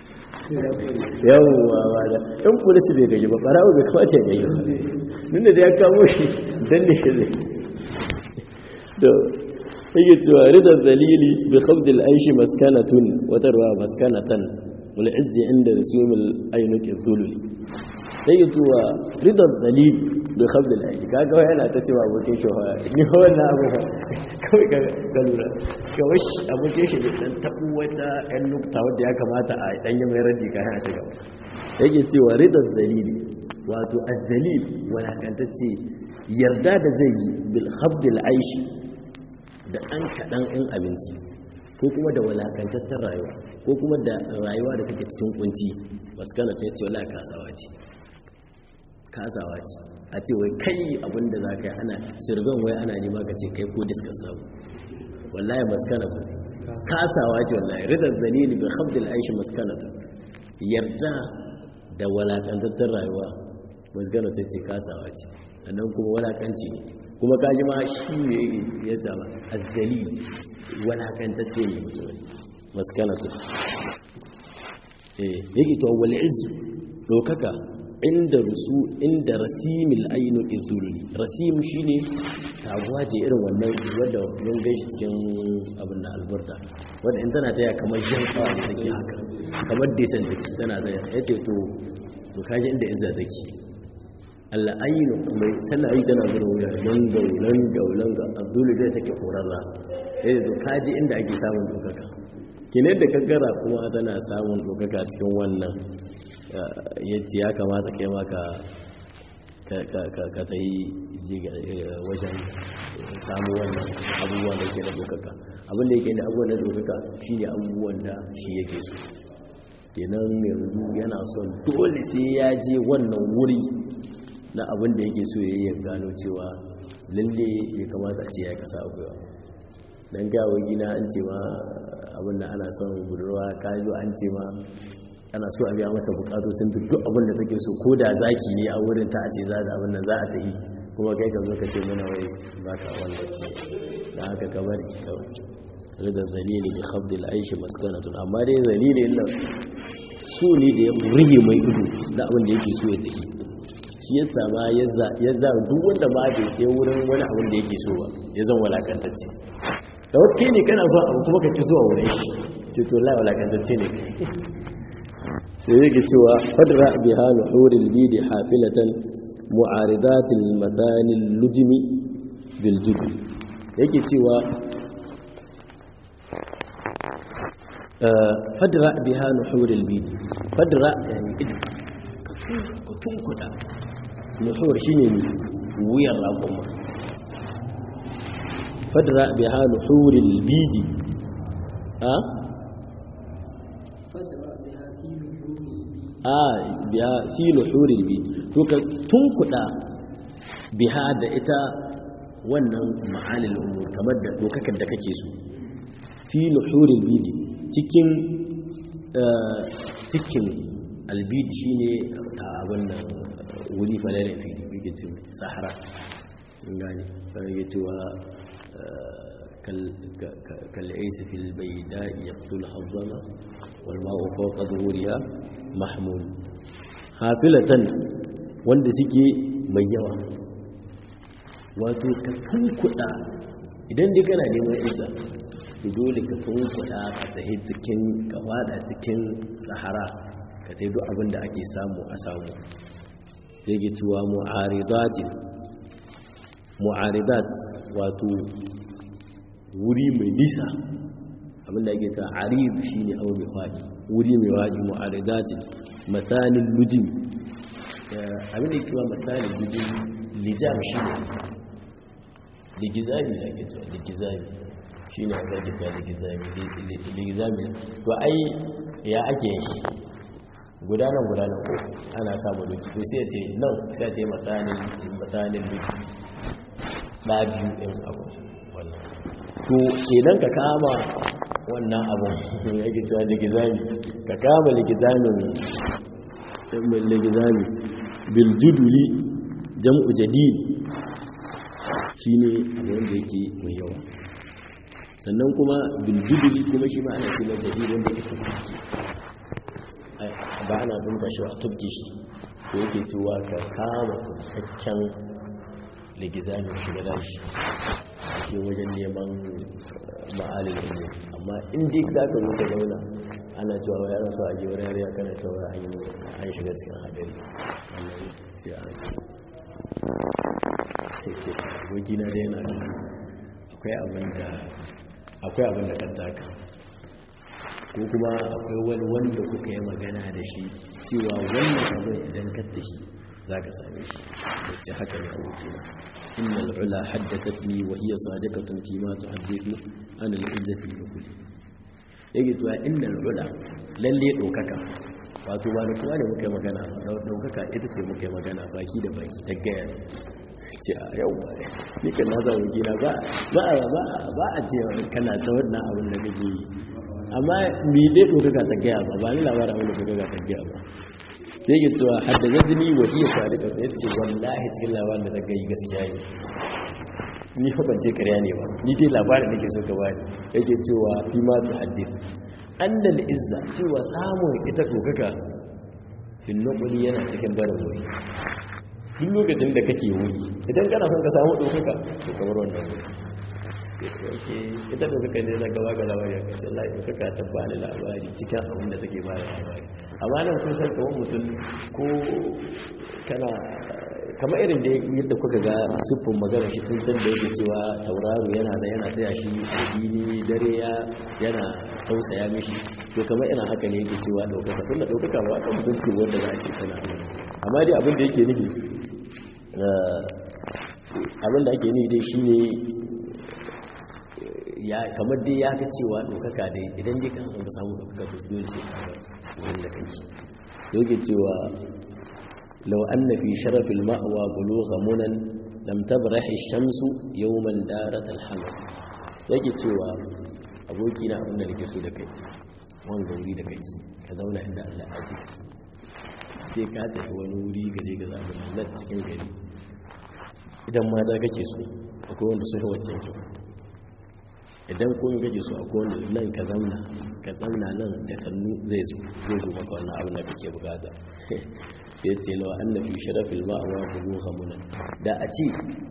yawwa ba da in polisi bai gaji ba farawo bai kamata ya gaji ba nuna da ya kamo shi dan ne shi zai to yake cewa ridar dalili bi khabdil aishi maskanatun wata ruwa maskanatan wal izzi inda rasumul ainuki dhululi yake cewa ridar dalili bi khabdil aishi kaga yana ta cewa abokin shi ni wannan abu kawai ka lura kawai abokin shi dan tabu wata yan nukta wadda ya kamata a dan yi mai raji kayan a cigaba yake cewa ridar dalili wato azzalil walakantacce yarda da zai yi bil khabdil aishi da ɗan kaɗan in abinci ko kuma da walakantattar rayuwa ko kuma da rayuwa da kake cikin kunci maskana ta yace wala kasawa ce kasawa ce a ce wai kai abinda za ka yi ana shirgan wai ana nema ka ce kai ko diska samu wallahi maskana ta kasawa ce wallahi ridar zalili bi khabdil aishi maskana ta yarda da walakantattar rayuwa maskana ta ce kasawa ce sannan kuma walakanci ne kuma kaji ma shi ne ya zama azzali walakantacce ne mutum maskanatu eh yake to wal izzu dokaka inda rusu inda rasimil ainu izulli rasim shine taguwa ce irin wannan wanda mun gaishe cikin abin da alburda wanda in tana taya kamar jan tsawa da take haka kamar desan take tana taya yace to to kaji inda izza take al'ainu mai tana yi tana zuwa wuya langau langau langau abdullu zai take horarra yadda to kaji inda ake samun dokaka kine da kaggara kuma tana samun dokaka cikin wannan yadda ya kamata kai maka ka ta yi wajen samu wannan abubuwan da ke da dokaka abinda yake da abubuwan da dokaka shi ne abubuwan da shi yake so kenan yanzu yana son dole sai ya je wannan wuri na abin da yake so ya yi gano cewa lalle ya kamata a ce ya kasa abuwa don gawo gina an ce ma abin da ana son budurwa kayo an ce ma ana so a biya mata bukatocin duk abin da take so ko da zaki ne a wurin ta a ce za da abin nan za a tafi kuma kai ka zo ka ce mana wai ba ka wanda ce da haka ka bari kawai rida zalili bi khabdil aishi maskanatun amma dai zalili illa su ne da ya rige mai ido da abin da yake so ya tafi shi ya sama ya za duk wanda ma bai ke wurin wani abin da yake so ba ya zan walakantacce da wata ne kana zuwa abu kuma ka ci zuwa wurin shi ce to la walakantacce ne sai yake cewa fadra bi halu huril bidi hafilatan mu'aridatil madanil lujmi bil jubi yake cewa fadra bi halu huril bidi fadra yani idan ka tunkuda nuhur shine ne wuyan raƙuma fadra biha nuhuril bidi a a biha fi nuhuril bidi to ka tunkuda biha da ita wannan ma'alil umur kamar da dokakan da kake so fi nuhuril bidi cikin cikin albid shine abin nan wuri falare fili yake ce sahara gani yake cewa kal'aisi fil baida yaqtul hazzama wal ma'u fawqa dhuhuriha mahmul hafilatan wanda suke mai yawa wato ka tunkuda idan dai kana neman isa to dole ka tunkuda ka tahi cikin ka fada cikin sahara ka tai duk abin da ake samu a samu sai ke cewa mu'aridatin mu'aridat wato wuri mai nisa abinda ake ta arid shi ne abu mai faɗi wuri mai faɗi mu'aridatin matsalin lujin abinda ke cewa matsalin lujin lijam shi ne ligizami da ake cewa ligizami shi ne aka ake cewa ligizami ligizami to ai ya ake yin shi gudanar gudanar ko ana samu duki to sai ce nan sai ce matsanin matsanin duki ɗa biyu ɗin abu wannan to idan ka kama wannan abun ya ke cewa ligizami ka kama ligizamin ligizami biljuduli jam'u jadid shi ne abin da yake mai yawa sannan kuma biljuduli kuma shi ma ana ce mai jadid wanda yake tukuki ba ana dunta shi a tubke shi ko yake cewa ka kama kusaccen ligizami ka shiga dashi ke wajen neman ma'alin ilmi amma in dai za ka zo ka zauna ana cewa wa yaran su a ji wani yariya kana cewa an shiga cikin hadari wannan sai a sai ce abokina da yana akwai abin da akwai abin da kan taka ko kuma akwai wani wanda kuka yi magana da shi cewa wannan abin idan ka tashi za ka same shi wacce haka ne abokina inna al'ula haddathatni wa hiya sadiqatun fi ma tuhaddithu an al'izzati bi kulli yake cewa inna al'ula lalle dokaka wato ba da kuma ne muka yi magana ba daukaka ita ce muka yi magana baki da baki ta gaya ce a yau ba ni kan na zama gina ba ba a ce kana ta wannan abin da kake yi amma mi dai dokaka ta gaya ba ba ni labarin abin da dokaka ta gaya ba sai ke cewa haddasa jini wa iya sadika sai ce wallahi cikin labarin da ta gaya gaskiya ne ni fa ban je karya ne ba ni dai labarin da ke so ka bani yake cewa fi ma tu haddith annal izza cewa samun ita dokaka fin nuquli yana cikin barin wuri duk lokacin da kake wuri idan kana son ka samu dokaka to kamar wannan wuri ita dokaka ne na gaba ga labari a kacin lai dokaka ta ba ni labari cikin abin da take ba da labari amma nan kun san kawai mutum ko kana kamar irin da yadda kuka ga siffin magana shi tun can da yake cewa tauraro yana da yana taya shi addini dare ya yana tausaya mishi to kamar ina haka ne yake cewa ɗaukaka tun da ɗaukaka ba kan mutunci wanda za a ce tana amma dai abin da yake nufi abin da ake nufi dai shi ne kamar dai ya ka cewa ɗaukaka dai idan dai kan ka samu ɗaukaka to dole sai ka wurin da kanki yake cewa لو أن في شرف المأوى بلوغ منى لم تبرح الشمس يوما دارة الحمل yake cewa aboki na abin da nake so da kai wani gauri da kai ka zauna inda Allah a ce sai ka tafi wani wuri gaje ga zaɓin nan cikin gari idan ma da kake so akwai wanda sun waccan kyau idan kuma kake so akwai wanda nan ka zauna ka zauna nan da sannu zai zo zai zo maka wannan abin da kake bukata sai ce lawa anna fi sharafil ma'awa bulugha munan da a ce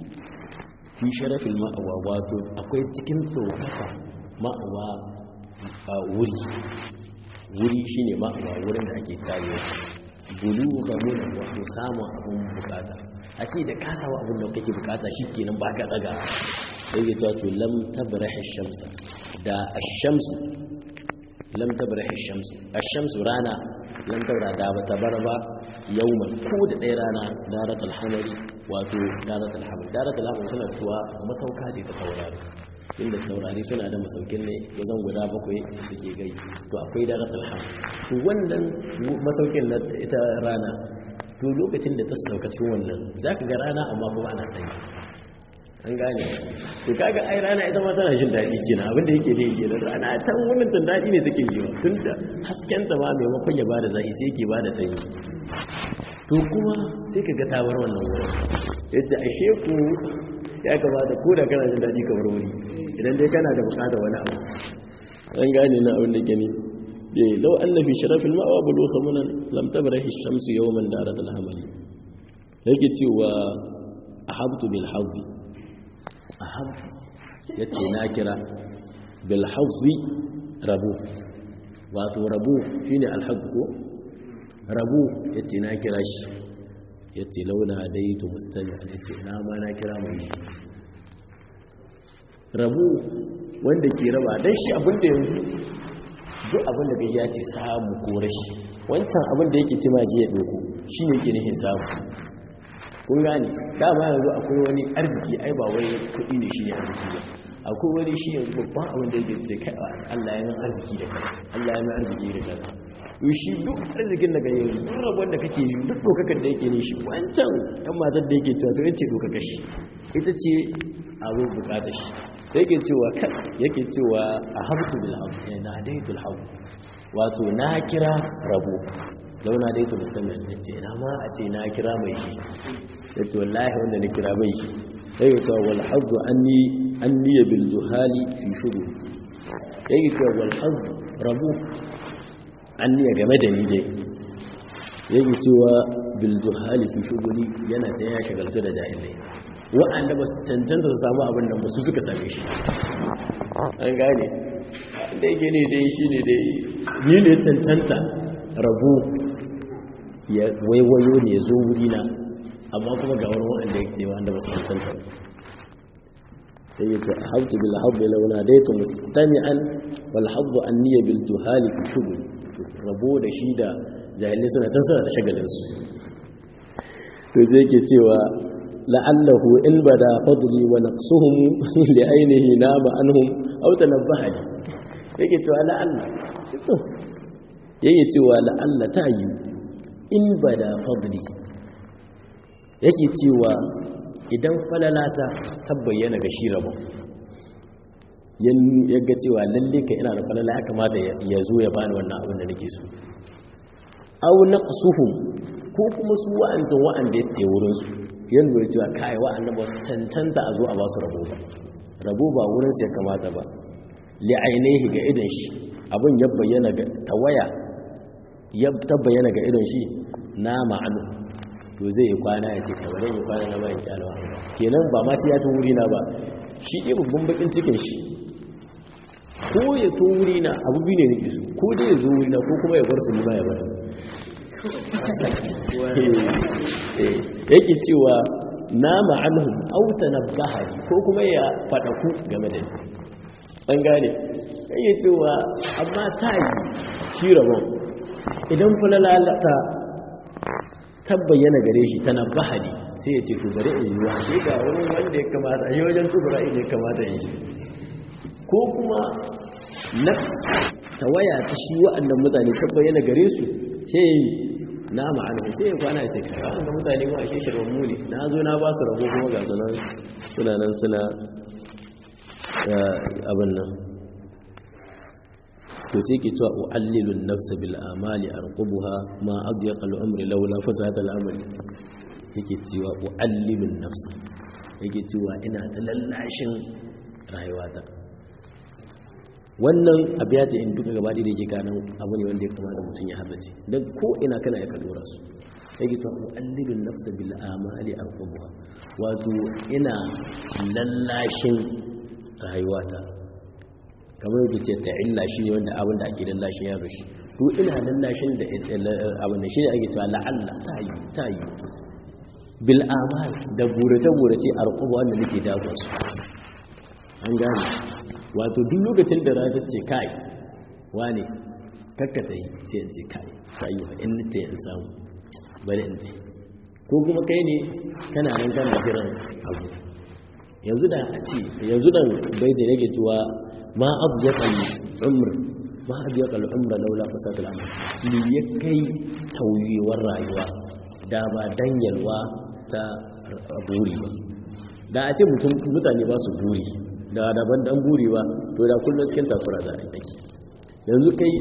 fi sharafil ma'awa wato akwai cikin tsokaka ma'awa a wuri wuri shine ma'awa wurin da ake tarewa bulugha munan wato samun abin bukata a ce da ka samu abin da kake bukata shikenan ba ka daga sai ya to lam tabrahi shamsa da ash-shamsu lam tabrahi ash-shamsu ash-shamsu rana lam tabra da ba tabarba yawman ko da ɗaya rana daratul hamari wato daratul hamari daratul hamari suna tuwa masauka ce ta taurari inda taurari suna da masaukin ne wajen guda bakwai suke gai to akwai daratul hamari to wannan masaukin na ita rana to lokacin da ta sauka cikin wannan za ka ga rana amma kuma ana sanyi an gane to kaga ai rana ita ma tana jin daɗi kenan abinda yake da yake da rana can wannan tun daɗi ne take yi tun da hasken ta ma maimakon ya bada zafi sai yake bada sanyi to kuma sai ka ga tawar wannan wurin yadda ashe ku ya kamata ko da kana jin daɗi kamar wuri idan dai kana da buƙatar wani abu an gane na abin da gani eh law anna fi sharafil ma'a bulu khamunan lam tabrahi ash-shamsu yawman darat al-hamali yake cewa ahabtu bil hazzi ahab yace na kira bil hazzi rabu wato rabu shine al ko rabu yace na kira shi yace launa daitu mustami yace na ma na kira mai rabu wanda ke raba dan shi abinda yanzu duk abinda gaji ya ce samu ko rashi wancan abinda yake ci maji ya doko shine yake nihin samu kun gane dama yanzu akwai wani arziki ai ba wai kuɗi ne shi ne arziki ba akwai wani shi yanzu babban abin da yake ce kai Allah ya min arziki da kai Allah ya min arziki da kai to shi duk arzikin daga yanzu duk rabon da kake yi duk dokakar da yake ne shi wancan ɗan matar da yake cewa to yace dokakar shi ita ce abu bukatar shi da yake cewa kan yake cewa a habtu bil hamd na daitul hamd wato na kira rabo launa dai to musamman ya ce na ma a ce na kira mai shi ya ce wallahi wanda na kira mai shi ya yi cewa walhazu an niya bil juhali fi shudu ya yi cewa walhazu rabu an niya game da ni dai yake cewa bil juhali fi shuguli yana ta ya shagaltu da jahilai wa'anda ba su cancanta su samu abin da su suka same shi an gane da yake ne dai shi ne dai ni ne cancanta rabu ya waiwayo ne ya zo wurina amma kuma ga wani wa'anda ya ke wa'anda ba su cancanta sai ya ce a hautu bil habbi launa dai to mustami'an wal habbu anniya bil juhali fi shugul rabo da shi da jahilai suna tan suna ta shagalin su to sai yake cewa la'allahu in bada fadli wa naqsuhum li ainihi nama anhum aw tanabbaha yake cewa la'alla to yake cewa la'alla ta yi in bada fadli yake cewa idan falalata ta bayyana ga shi rabon yaga cewa lalle ka ina da falala ya kamata ya zo ya bani wannan abin da nake so aw naqsuhum ko kuma su wa'antan wa'anda ya tsaye wurin su yan lura cewa kai wa'anda ba su cancanta a zo a ba su rabo ba rabo ba wurin su ya kamata ba li ainihi ga idan shi abin ya bayyana ga tawaya ya ta bayyana ga idan shi na ma'anu to zai yi kwana ya ce kamar yi kwana na bayan kyalawa kenan ba ma sai ya ta wuri na ba shi ɗaya babban bakin cikin shi ko ya to wuri na abu biyu ne nake so ko dai ya zo wuri na ko kuma ya bar su nima ya bar yake cewa na ma'anhum auta na bahari ko kuma ya faɗaku game da ni an gane yake cewa amma ta yi shi rabon idan fulalalata tabbayyana gare shi tana bahari sai ya ce to bari in yi wa shi ga wani wanda ya kamata a yi wajen tubura ne ya kamata yin shi ko kuma na tawaya ta shi wa'annan mutane tabbayyana gare su sai na ma'ana sai ya kwana ya ce kara wanda mutane ma a shi shirwan muni na zo na ba su rabo kuma ga sunan suna nan suna abin nan to sai ke cewa u'allilun nafsa bil amali arqubuha ma adyaqa al-umri laula fasata al-amali yake cewa u'allilun nafsa yake cewa ina ta lallashin rayuwata wannan abiyata in duka gaba da yake ganin abu ne wanda ya kamata mutum ya haddace dan ko ina kana ya kadora su yake cewa u'allilun nafsa bil amali arqubuha wato ina lallashin rayuwata kamar yake ce ta illa shi ne wanda abin da ake lallashin yaro shi to ina lallashin da abin da shi ne ake cewa la'alla ta yi ta yi bil amal da burace-burace a rukuba wanda nake dagon su an gane wato duk lokacin da rata ce kai wane kakkata yi sai in ce kai ta yi wa in nita in samu bari in ta ko kuma kai ne kana nan kana jiran abu yanzu da a ce yanzu da bai da nake cewa ma abyaqal umr ma abyaqal umr laula fasad al amr li yakai tauyewar rayuwa da ba danyalwa ta buri ba da a ce mutum mutane ba su buri da daban dan buri ba to da kullun cikin takura za a yi yanzu kai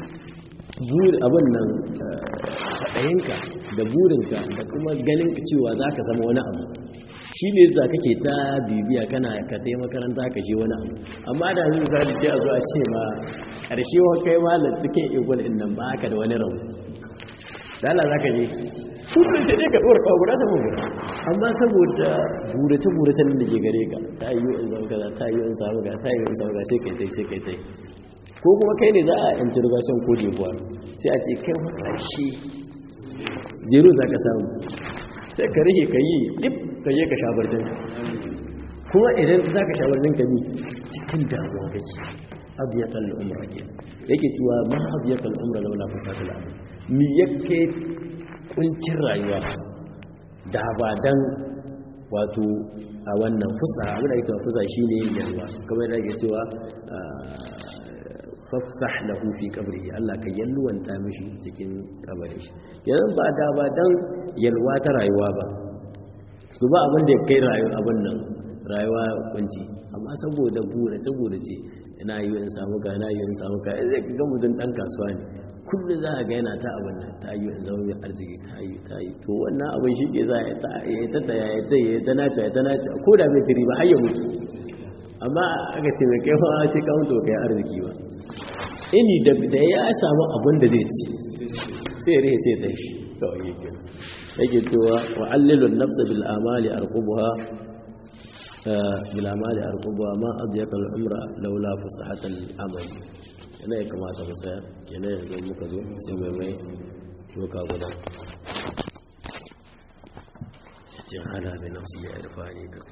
buri abin nan faɗayinka da burinka da kuma ganin cewa za ka zama wani abu shi ne za kake ta bibiya kana ka ta makaranta ka shi wani abu amma da yanzu za ce a zo a ce ma ƙarshe wa kai malar cikin igwal in nan ba ka da wani rabu dala za ka je kullum sai dai ka ɗora kawo guda saman guda amma saboda burace-burace da ke gare ka ta yi in zama kaza ta yi in samu ga ta yi in samu ga sai kai tai sai kai tai ko kuma kai ne za a interrogation ko jebuwa sai a ce kai wa ƙarshe zero za ka samu sai ka rike ka yi ɗif ka je ka sha barcin kuma idan za ka sha barcin ka bi cikin damuwa kake abu ya kalli umra ke yake cewa ma abu ya kalli umra laula fasata al'amur mi yake kuncin rayuwa da ba dan wato a wannan fusa abin da ake cewa fusa shine yalwa kamar da ake cewa fafsah lahu fi qabrihi Allah ka yalwanta mishi cikin kabarin shi yanzu ba da ba dan yalwa ta rayuwa ba su ba abin da ya kai rayuwa abin nan rayuwa kunci amma saboda burace burace ina yi in samu ka ina yi in samu ka zai ga mutum dan kasuwa ne kullu za a ga yana ta abin nan ta yi in zama mai arziki ta yi ta yi to wannan abin shi ke za ya ta ya ta ta ya ta ya ta nace ya ta nace ko da bai tiri ba har ya mutu amma aka ce mai kai fa sai ka mutu kai arziki ba ini da ya samu abin da zai ci sai ya rihe sai ya tashi kawai yake yake cewa wa'allilun nafsa bil amali arqubuha bil amali arqubuha ma adyaqa al umra laula fasahatal amali yana ya kamata mu tsaya yana yanzu muka zo sai mai mai doka guda jin hada bi nafsi ya irfani ka